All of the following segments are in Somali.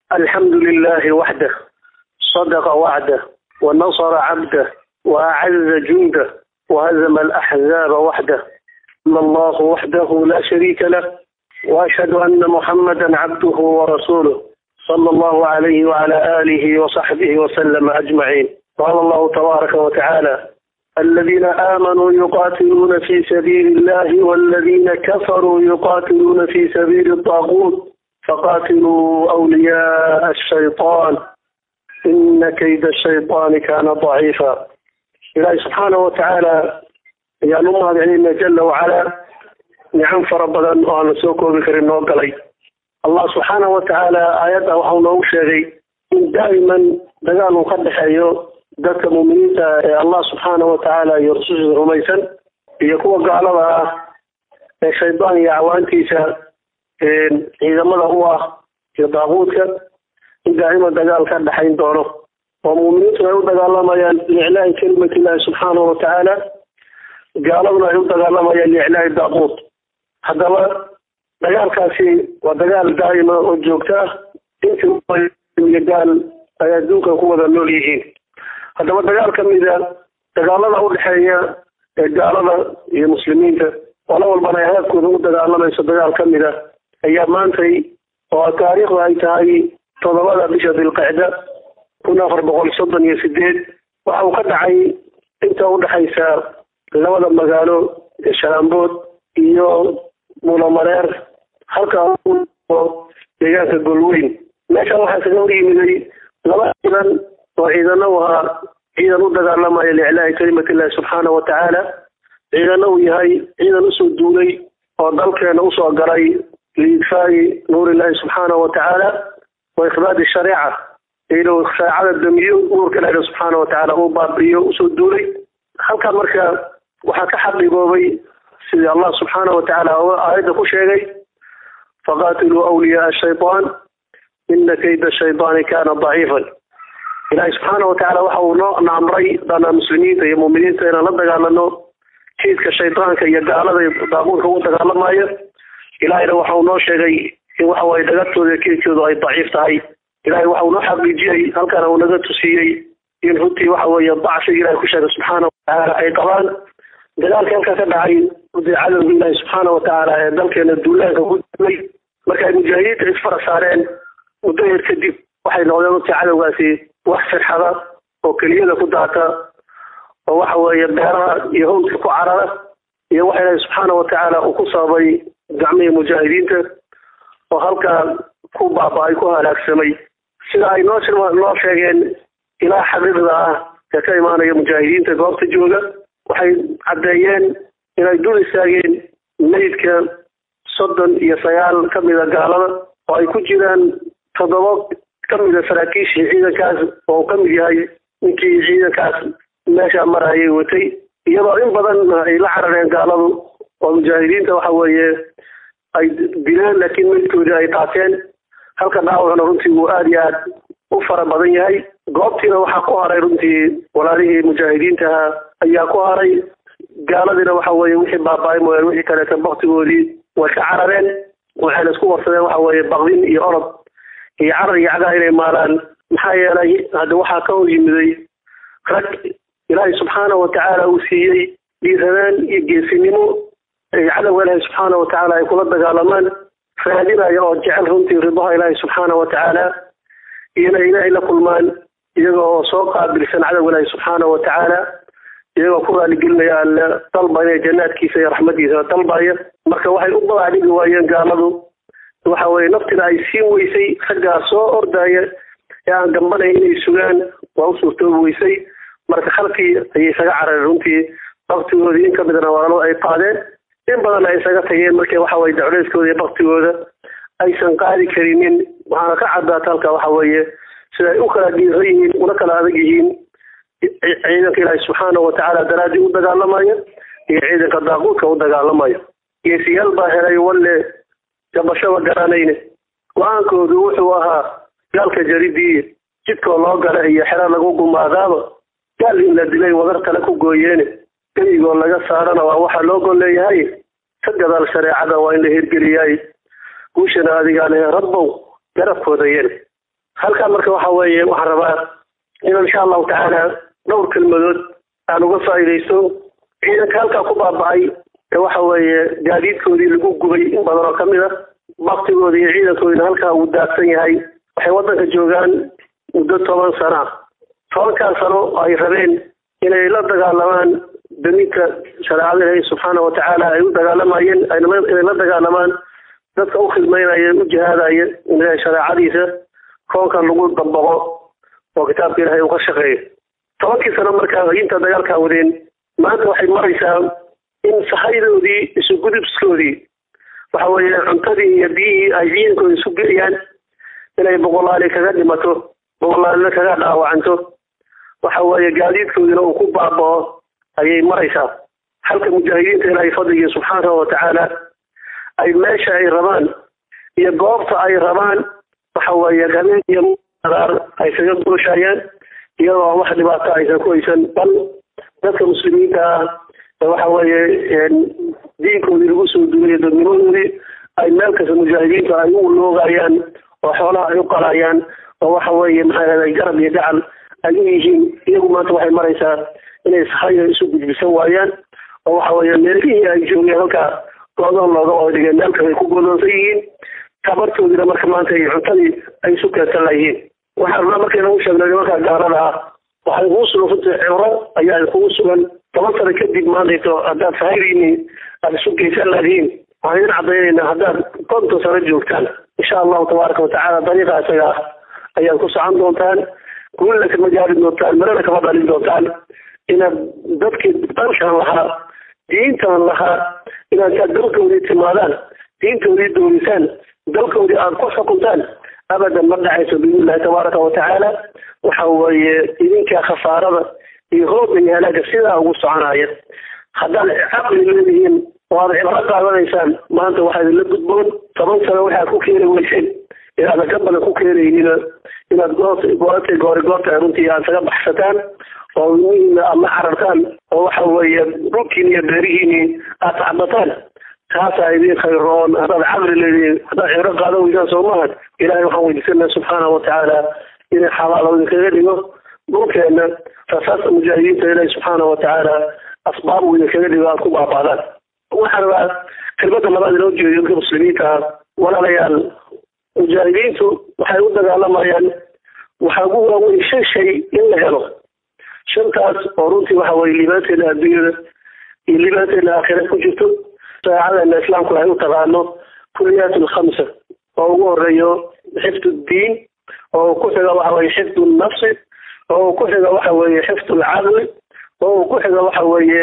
الحمد لله وحده صدق وعده ونصر عبده وأعز جنده وهزم الأحزاب وحده الله وحده لا شريك له وأشهد أن محمدا عبده ورسوله صلى الله عليه وعلى آله وصحبه وسلم أجمعين قال الله تبارك وتعالى الذين آمنوا يقاتلون في سبيل الله والذين كفروا يقاتلون في سبيل الطاغوت فقاتلوا أولياء الشيطان إن كيد الشيطان كان ضعيفا إلهي سبحانه وتعالى يا نمها بعلمنا جل وعلا نعم فربنا أن سوكو بكر النوغلي الله سبحانه وتعالى آياته وحو نوغ شيغي إن دائما دقال مقدح أيو dadka muuminiinta ee allah subxaana watacaala iyo rusushiisa rumaysan iyo kuwa gaalada ah ee shaydaan iyo acwaantiisa ciidamada u ah iyo daaquudka in daa'ima dagaal ka dhexayn doono oo muuminiintu ay u dagaalamayaan liiclaahi kelimatillahi subxaanahu watacaala gaaladuna ay u dagaalamayaan liiclaahi daaquud haddaba dagaalkaasi waa dagaal daa'ima oo joogto ah intii gaal ay adduunkan ku wada nool yihiin haddaba dagaal ka mida dagaalada u dhexeeya ee gaalada iyo muslimiinta qolo walbana ay hadafkooda u dagaalamayso dagaal ka mida ayaa maantay oo taariikhda ay tahay toddobada bisha dilqicda kun afar boqol soddon iyo sideed waxa uu ka dhacay inta udhexaysa labada magaalo ee shalaambood iyo mulamareer halka deegaanka golweyn meeshan waxaa kaga hor yimiday laba ciidan oo ciidana u ahaa ciidan u dagaalamaya liiclaahi kelimatillahi subxaana watacaala ciidana uu yahay ciidan usoo duulay oo dalkeena usoo galay liidfaa'i nuurillahi subxaana watacaala wa ikhbaadi shariica inuu shareecada damiyo nuurka ilaahi subxaana watacaala uu baabi'iyo usoo duulay halkaa marka waxaa ka xaqiiboobay sidii allah subxaana watacaala aayadda ku sheegay faqaatiluu awliyaaa shaytaan ina kayda shaytaani kaana daciifan ilaahay subxaana watacaala waxa uu noo naamray dana muslimiinta iyo muuminiinta inaan la dagaalano jiidka shaydaanka iyo gaalada iyo daaquudka ugu dagaalamayo ilaahayna waxa uu noo sheegay in waxa waye dhagartooda iyo keedkoodu ay daciif tahay ilahay waxa uu noo xaqiijiyey halkana uu naga tusiyey in runtii waxa weeye dacfiga ilahay ku sheegay subxaana watacaala ay qabaan dagaalka halkaa ka dhacay runtii cadowga ilaahi subxaana watacaala ee dalkeena duulaanka ku dilay marka ay mujaahidiinta isfara saareen muddo yar kadib waxay noqdeen runtii cadowgaasi wax firxada oo keliyada ku daata oo waxa weeye beeraha iyo hawdka ku carara iyo waxa ilaahi subxaana watacaala uu ku sababay gacmihii mujaahidiinta oo halkaa ku baaba-ay ku halaagsamay sida ay noo noo sheegeen ilaa xaqiiqda ah ee ka imaanaya mujaahidiinta goobta jooga waxay caddeeyeen inay dul istaageen meydka soddon iyo sagaal ka mida gaalada oo ay ku jiraan toddoba kamida saraakiishii ciidankaas oo ka mid yahay ninkii ciidankaas meesha marayay watay iyadoo in badan ay la carareen gaaladu oo mujaahidiinta waxa weeye ay dileen laakiin meydkoodii ay qaateen halka dhaawacna runtii uu aada iyo aad u fara badan yahay goobtiina waxaa ku haray runtii walaalihii mujaahidiintaha ayaa ku haray gaaladiina waxa weeye wixii baaba-ay mooyaan wixii kaleeta baktigoodii way ka carareen waxayna isku warsadeen waxa weeye baqdin iyo orod iyo carar iyo cagaa inay maalaan maxaa yeelay hadda waxaa ka hor yimiday rag ilaahay subxaana watacaala uu siiyey dhiiranaan iyo geesinimo cadowga ilaahay subxaana watacaala ay kula dagaalamaan raadinaya oo jecel runtii ridaha ilaahay subxaana watacaala iyona ilaahay la kulmaan iyaga oo soo qaabilsan cadowga ilaahay subxaana watacaala iyagoo ku raaligelinaya alle dalbaya jannaadkiisa iyo raxmadiisa dalbaya marka waxay u badaadhigi waayeen gaaladu waxa weye naftina ay siin weysay raggaa soo ordaya ee aan gambanayn inay sugaan waa u suurtoobi weysay marka halkii ayay isaga carareen runtii baktigoodii in kamidna walalo ay qaadeen in badanna ay isaga tageen markii waxa weye dacleyskooda iyo baktigooda aysan qaadi karinin waxaana ka cadaata halka waxa weeye sida ay u kala dhiiran yihiin una kala adag yihiin ciidanka ilaahi subxaana watacaala daraadii u dagaalamayo iyo ciidanka daaquudka u dagaalamayo geesiyaal baa helay walle gabashaba garanayne go-aankoodu wuxuu ahaa gaalka jaridii jidkoo loo gala iyo xero lagu gumaadaaba gaal in la dilay wadar kale ku gooyeene geligoo laga saarana waa waxaa loo gol leeyahay ka gadaal shareecada waa in la hirgeliyay guushana adigaa lehe rabbow garabkooda yene halkaa marka waxa weeye waxaan rabaa inaan insha allahu tacaala dhowr kelmadood aan uga faa'iidaysto ciidanka halkaa ku baaba'ay ee waxa weeye gaadiidkoodii lagu gubay in badan oo kamid a baktigooda iyo ciidankoodina halkaa uu daadsan yahay waxay waddanka joogaan muddo toban sana tobankaa sano oo ay rabeen inay la dagaalamaan daminka shareecada ilaahi subxaana watacaala ay u dagaalamayeen inay la dagaalamaan dadka u khidmaynaya u jihaadaya in ilahay shareecadiisa koonkan lagu dabaqo oo kitaabka ilahay uu ka shaqeeyo tobankii sano markaa inta dagaalkaa wadeen maanta waxay maraysaa in sahaydoodii isugudubskoodii waxa weeye cuntadii iyo biyihii ay ciidankooda isu geeyaan inay boqolaali kaga dhimato boqolaalina kaga dhaawacanto waxa weeye gaadiidkoodina uu ku baabao ayay maraysaa halka mujaahidiinta ilaahay fadligii subxaanahu watacaala ay meesha ay rabaan iyo goobta ay rabaan waxa weeye habeen iyo adaar ay kaga gooshayaan iyadoo wax dhibaato aysan ku haysan bal dadka muslimiinta ah waxa weeye diinkoodii lagu soo duulay dadnimadoodii ay meel kasta mujaahidiintu ay u loogayaan oo xoolaha ay u qalayaan oo waxa weeye maxaa ay garab iyo gacal ay u yihiin iyagu maanta waxay maraysaa inay sahayo isu gudbisan waayaan oo waxa weeye meelihii ay joogeen halkaa goodoon looga oodhigeen meel kasta ay ku goodoonsan yihiin tabartoodiina marka maanta ay cuntadii ay isu keensan layihiin waxaan rabnaa markayna u sheegnay nimanka gaalada ah waxay kugu sugan runtii cibro ayaa kugu sugan toban sano kadib maantayto haddaad sahaydiini aada isu geysan laadihiin waxaan idin cadaynaynaa haddaad konton sano joogtaan insha allahu tabaaraka watacaala dariiqa isaga ah ayaad ku socon doontaan guulna kama gaari doontaan marana kama dhalin doontaan inaad dadkii dalkan lahaa diintan lahaa inaad kaa dalkoodii timaadaan diintoodii doorisaan dalkoodii aad ku xukuntaan abadan ma dhacayso biidnillahi tabaaraka watacaala waxa weeye idinkaa khasaarada iyo hooga iyo halaaga sidaa ugu soconaya haddaad caqli leedihiin oo aad cibro qaadanaysaan maanta waxaa idinla gudboon toban sano waxaad ku keeni weyseen inaadan ka badan ku keenaynina inaad goortay goori goorta runtii aad kaga baxsataan oo ilmihiina aad la carartaan oo waxa weeye dhulkiini iyo beerihiini aad tacbataan taasaa idin khayroon haddaad caqli leedihiin haddaad cibro qaadan weysaan soo maahan ilahay waxaan weydiisanaa subxaana watacaala inay xabaalo idinkaga dhigo dhulkeena rasaasta mujaahidiinta ilaahi subxaana watacaala asbaab uu idinkaga dhigo aad ku baaba'daan waxaan rabaa kelmadda labaad inoo jeediyo dadka muslimiinta ah walaalayaal mujaahidiintu waxay u dagaalamayaan waxaa ugu waaweyn shan shay in la helo shantaas oo runtii waxa weye liibaanteena adduunyada iyo liibaanteena aakhira ku jirto saacadana islaamku ay u taqaano kuliyaat alkhamsa oo ugu horeeyo xifdu ddiin oo ku xiga waxa weye xifdu nafsi oo ku xiga waxa weeye xifdu lcaqli oo ku xiga waxa weeye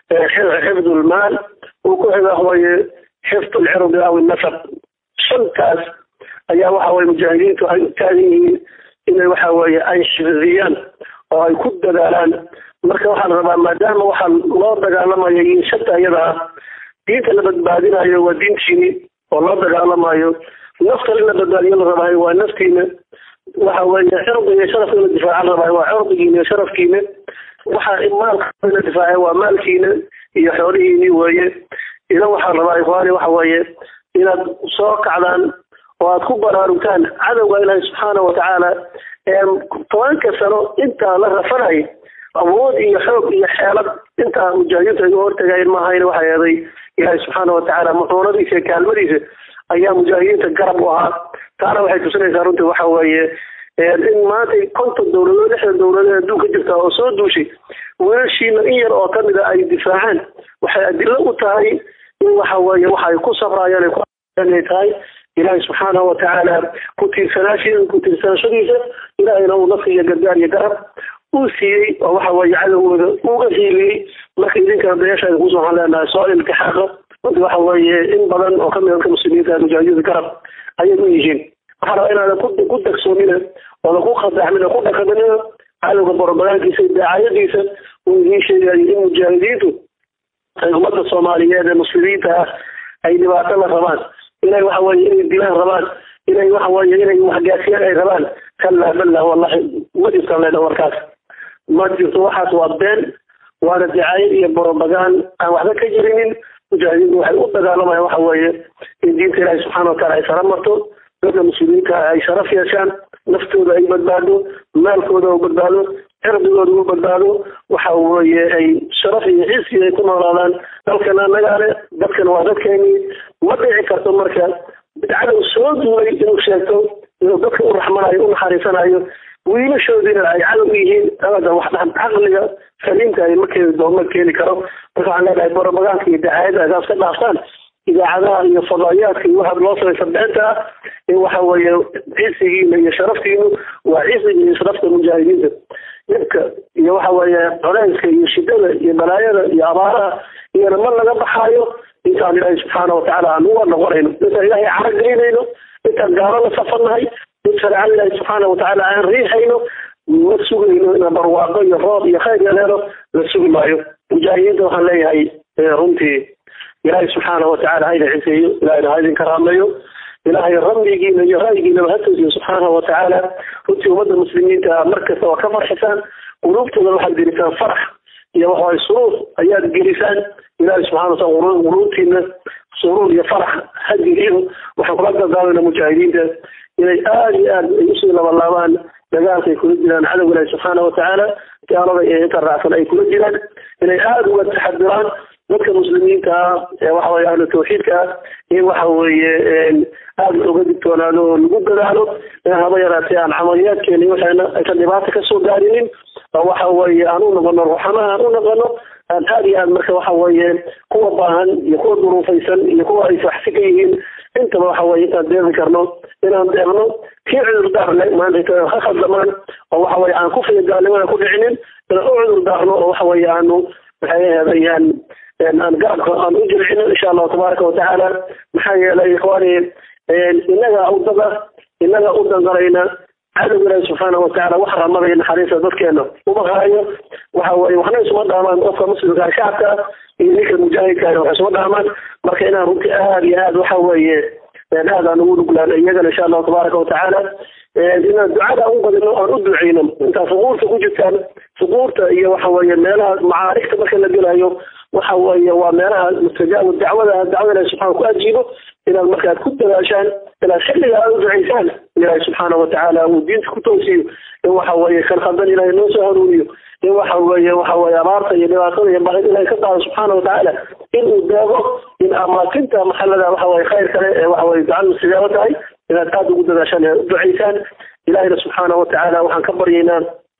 xifdu lmaal oo ku xiga waxa weeye xifdu lcirdi aw nasab shantaas ayaa waxa weye mujaahidiintu ay u taagan yihiin inay waxa weeye ay xifdiyaan oo ay ku dadaalaan marka waxaan rabaa maadaama waxaa loo dagaalamayo iyo shanta iyada ah diinta la badbaadinayo waa diintiini oo loo dagaalamayo nafta in la badbaadiyo la rabaayo waa naftiina waxa weeye cirdiga iyo sharafka in la difaaca la rabaayo waa cirdigiina iyo sharafkiina waxa maalka in la difaaca waa maalkiina iyo xoolihiini weeye idan waxaan rabaa ikhwaani waxa weeye inaad soo kacdaan oo aad ku baraarugtaan cadowga ilaahi subxaana watacaala ee tobanka sano intaa la rafanay awood iyo xoog iyo xeelad intaa mujaahidiintu ay u hortagayen maahayn waxay eeday ilaahi subxaana watacaala muxuunadiisa iyo kaalmadiisa ayaa mujaahidiinta garab u ahaa taana waxay tusinaysaa runtii waxa weeye in maanta konton dowladood lixdan dowladood adduunka jirta oo soo duushay weeshiina in yar oo kamid a ay difaacaan waxay adilo u tahay in waxa weeye waxa ay ku safraayaan ay tahay ilaahay subxaanahu watacaala ku tiirsanaashiisa ku tiirsanashadiisa ilaahayna uu nafka iyo gargaar iyo garab uu siiyey oo waxa weeye cadowgooda uga hiiliyey marka idinkana dayaashaada kuusoo waxaan leenahay soo iltixaaqa runtii waxa weeye in badan oo kamid dadka muslimiinta mujaahidiinta garab ayay u yihiin waxaa rabaa inaadan ku dagsoomina oodan ku khadaxmina ku dhaqaminina cadowga borobagaankiisa iyo daacayadiisa uu idiin sheegayo in mujaahidiintu ay ummadda soomaaliyeed ee muslimiinta ah ay dhibaato la rabaan inay waxa weye inay dilaan rabaan inay waxa weye inay waxgaasiyaan ay rabaan kallaa ballah wallahi ma jirtan leedha warkaas ma jirto waxaas waa been waana dicaayo iyo borobagaan aan waxba ka jirinin mujaahidiintu waxay u dagaalamayaan waxa weeye in diinta ilaahi subxaana wataala ay sara marto dadka muslimiinta ay sharaf yeeshaan naftooda ay badbaado maalkooda u badbaado cirdigooda u badbaado waxa weeye ay sharaf iyo xisi ay ku noolaadaan dalkana annagaa le dadkana waa dadkeenii ma dhici karto marka bidcada soo duulay inuu sheegto inuu dadka u raxmanayo u naxariisanayo wiilashoodiina ay cadow yihiin abada wax dhan caqliga saliimka ay ma keeni doo ma keeni karo marka waxaan leenahay borobaganka iyo dacaayada agaas ka dhaaftaan idaacadaha iyo fadaayaadka iyo waxa loo samaysa beenta ah in waxa weeye cisigiina iyo sharaftiinu waa cisiga iyo sharafta mujaahidiinta dhibka iyo waxa weeye coleyska iyo shidada iyo balaayada iyo abaaraha iyona ma laga baxaayo intaan ilaahay subxaana watacaala aan uga noqonayno intaan ilaahay carageynayno intaan gaalo la safarnahay in shareecada ilaahay subxaana watacaala aan riixayno ma sugayno inaan barwaaqo iyo roob iyo khayr yaleelo la sugi maayo mujaahidiinta waxaan leeyahay runtii ilaahay subxaana watacaala hayna ciseeyo ilahayna ha idin karaameeyo ilaahay ramyigiina iyo ra'yigiinaba ha toosiyo subxaana watacaala runtii ummadda muslimiinta markasta waa ka farxisaan quluubtooda waxaad gelisaan farax iyo waxawaye suruur ayaad gelisaan ilaahay subxana wataala quluubtiina suruur iyo farax ha geliyo waxaan kula dardaamayna mujaahidiinta inay aada iyo aad ay usii labalaabaan dagaalka ay kula jiraan cadowga ilaahi subxaana watacaala gaalada ee inta raacsan ay kula jiraan inay aada uga taxadiraan dadka muslimiinta ah ee waxa weye ahlu tawxiidka ah in waxa weeye aada uga digtoonaado oo lagu dadaalo in haba yaraatee aan camaliyaadkeeni waxayna aysan dhibaata kasoo gaarinin oo waxa weeye aan u noqono ruxamaha aan u noqono aan aada iyo aad marka waxa weeye kuwa baahan iyo kuwa duruufaysan iyo kuwa ay waxsi ka yihiin intaba waxa weye intaan deeqi karno inaan deeqno kii cudur daarle maanta ha khaldamaan oo waxa weye aan kufriga gaalnimada ku dhicinin inaan u cudur daarno oo waxa weye aanu maxay ahaydayaan aan garabka aan u jircino insha allahu tabaaraka watacaala maxaa yeelay ikhwaani inaga udada inaga u dangarayna cadowga ilaahi subxaana watacaala wax ramadaya naxariista dadkeena uma haayo waxa weye waxna isuma dhaamaan qofka muslimka shacabka iyo ninka mujaahidka wax isuma dhaamaan marka inaan runtii aada iyo aad waxa weeye aad aan ugu nuglaan iyagana insha allahu tabaaraka watacaala inaan ducada u badino aan u duceyno intaa suquurta ku jirtaan suquurta iyo waxa weeye meelaha macaarigta marka la gelayo waxa weeye waa meelaha mustajaab dacwada dacwada ilahi subxana ku ajiibo inaad markaad ku dadaashaan inaad xilliga aad u ducaysaan ilaahi subxaana watacaala uu diinta ku toosiyo in waxa weeye kan khaldan ilahay noo soo hanuuniyo in waxa weeye waxa weeye abaarta iyo dhibaatada iyo baahida ilahay ka qaado subxaana watacaala in uu deego in amaakinta maxalada waxa weye khayr kale ee waxa weye ducada mustajaabo tahay inaad aada ugu dadaashaan inaad u ducaysaan ilahina subxaana watacaala waxaan ka baryaynaa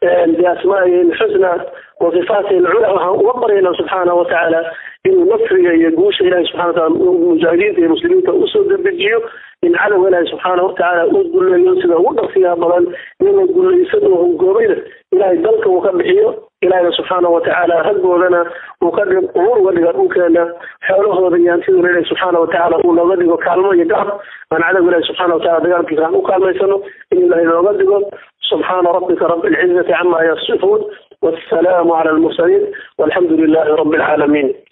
بأسمائه الحسنى وصفاته العلى وحان برينا سبحانه وتعالى إنه نصري يقوش إلهي سبحانه وتعالى المجاهدين المسلمين أسود البجيو إن على إلهي سبحانه وتعالى أقول له ينسد وضع فيها بلان إنه يقول له يسده قوبينه إلهي دلك وكبحيه إلهي سبحانه وتعالى هدوا لنا وقدم أمور ولغا أوكانا حوله ذيان سيدنا إلهي سبحانه وتعالى أولا غدق وكالما يقعب من على إلهي سبحانه وتعالى دقال كيسان وكالما يسنو إن الله إلا غدق سبحان ربك رب العزة عما يصفون والسلام على المرسلين والحمد لله رب العالمين